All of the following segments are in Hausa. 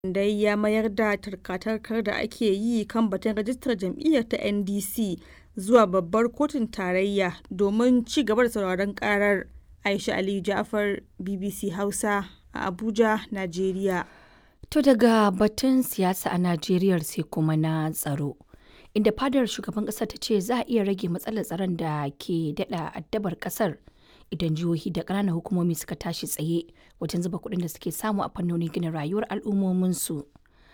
dai ya mayar da tarka-tarkar da ake yi kan batun rajistar jam'iyyar ta NDC zuwa babbar kotun tarayya domin ci gaba da sauraron karar. Aisha Aliyu Ja'far, BBC Hausa a Abuja, Najeriya. To daga batun siyasa a Najeriya sai kuma na tsaro. Inda fadar shugaban ƙasar ta ce za a iya rage matsalar tsaron da ke daɗa addabar ƙasar idan jihohi da ƙananan hukumomi suka tashi tsaye wajen zuba kuɗin da suke samu a fannonin gina rayuwar al'ummominsu.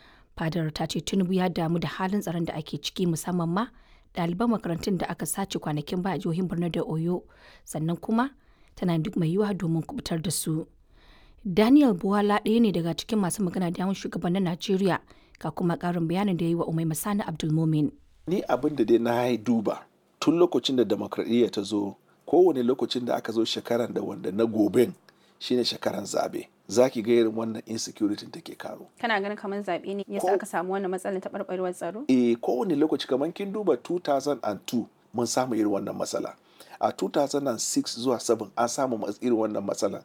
Fadar ta ce Tinubu ya damu da halin tsaron da ake ciki musamman ma ɗaliban makarantun da aka sace kwanakin ba a jihohin Borno da Oyo sannan kuma tana duk mai yiwuwa domin kubutar da su. Daniel Buwala ɗaya ne daga cikin masu magana da yawan shugabannin Najeriya ga kuma ƙarin bayanin da ya yi wa Umai Masani Abdulmumin. Ni abin da dai na yi duba tun lokacin da demokradiyya ta zo kowane lokacin da aka zo shekaran da wanda na goben shine shekaran zabe za ki ga irin wannan insecurity take karo. Kana ganin kamar zaɓe ne yasa aka samu wannan matsalar taɓarɓarewar tsaro? Eh kowane lokaci kamar kin duba 2002 mun samu irin wannan matsala. a 2006 zuwa 7 an samu irin wannan matsala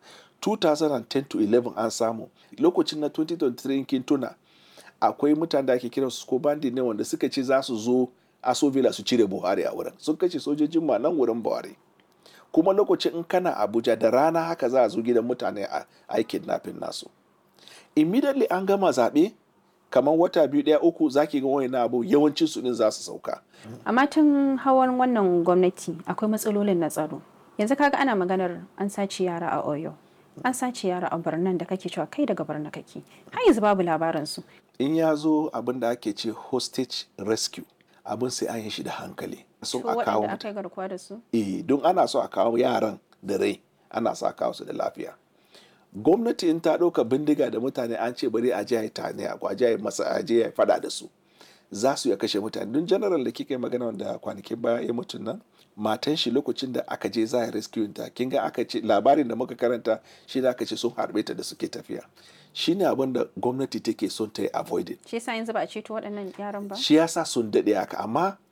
2010 to 11 an samu lokacin na 2023 kin tuna akwai mutane da ake kira su ko bandi ne wanda suka ce za su zo asovila su cire buhari a wurin sun kashe sojojin ma nan wurin buhari kuma lokacin in kana abuja da rana haka za a zo gidan mutane a aikin nafin nasu immediately an gama zaɓe kamar wata biyu ɗaya uku zaki ga wani abu yawancin su din za su sauka amma tun hawan wannan gwamnati akwai matsalolin na tsaro yanzu kaga ana maganar an sace yara a oyo an sace yara a birnin da kake cewa kai daga birnin kake har yanzu babu labarin su in ya zo abin da ake ce hostage rescue abin sai an yi shi da hankali sun a kawo aka yi garkuwa da su eh don ana so a kawo yaran da rai ana so a kawo su da lafiya gwamnati in ta ɗauka bindiga da mutane an ce bari a je a yi tane a kwaje a masa a je a fada da su za su ya kashe mutane don general da kika yi magana wanda kwanakin baya ya mutu nan matan shi lokacin da aka je za a rescue ta kin ga aka ce labarin da muka karanta shi da aka ce sun harbe ta da suke tafiya shine abin da gwamnati take son ta yi avoided shi yasa yanzu ba a ceto waɗannan yaran ba shi yasa sun daɗe haka amma